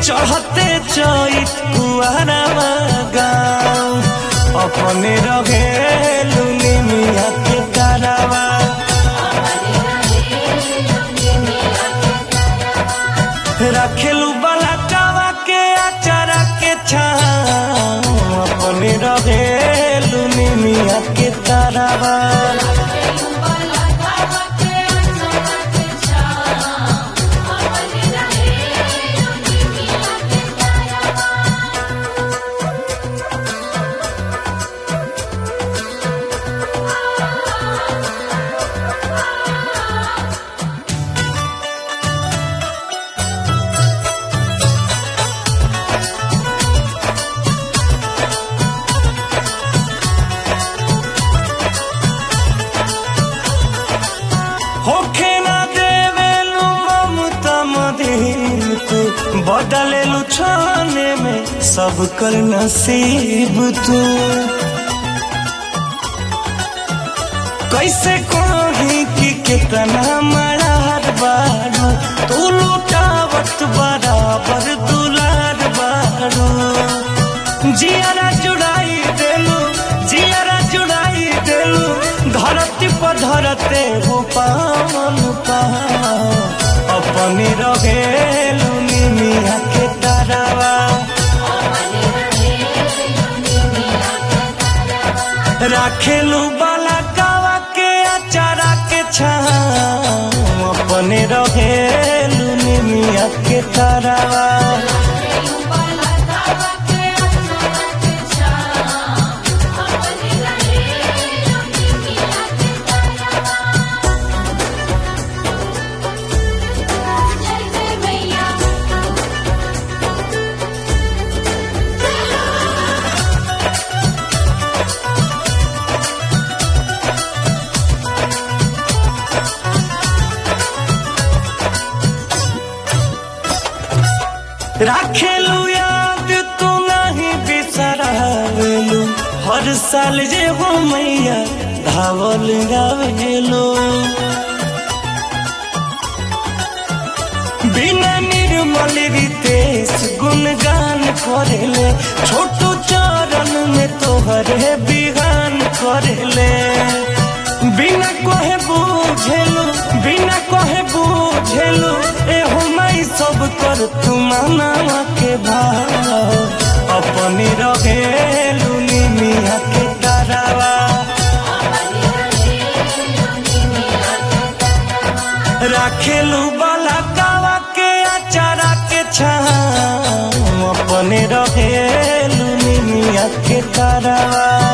चढ़ते चैत कुआरावा गाँव अपने रहेलू निमिया के तारावा रखेलू बलकावा के अचारा के छाँव अपने रहेलू निमिया के तारावा होखे ना देवेलू ममता मदीन तू बदलेलू छाने में सब कर नसीब तू कैसे कही कि कितना मरार बारू तू लुटावत बराबर दुलार बारू जियारा जुड़ाई देलू जियारा जुड़ाई देलू धरती पर धरते हो पावन पाव अपने रहेलू निमिया के तारावा राखेलू बाला कावा के अचारा के छाँव अपने रहेलू निमिया के तारावा जय जय मैया राखेलू याद तू नहीं बिसरावेलू हर साल जे हो मैया धावल गावेलू बिना निर्मल रितेश गुणगान करेले छोटू चरण में तोहरे बिगान करेले बिना कहे बुझेलू बिना कहे बुझेलू एहो माई सब कर तू मानवा के भाव अपने रहेलू निमिया के तारावा राखेलू बाला कावा के अचारा के छाँव अपने रहेलू निमिया के तारावा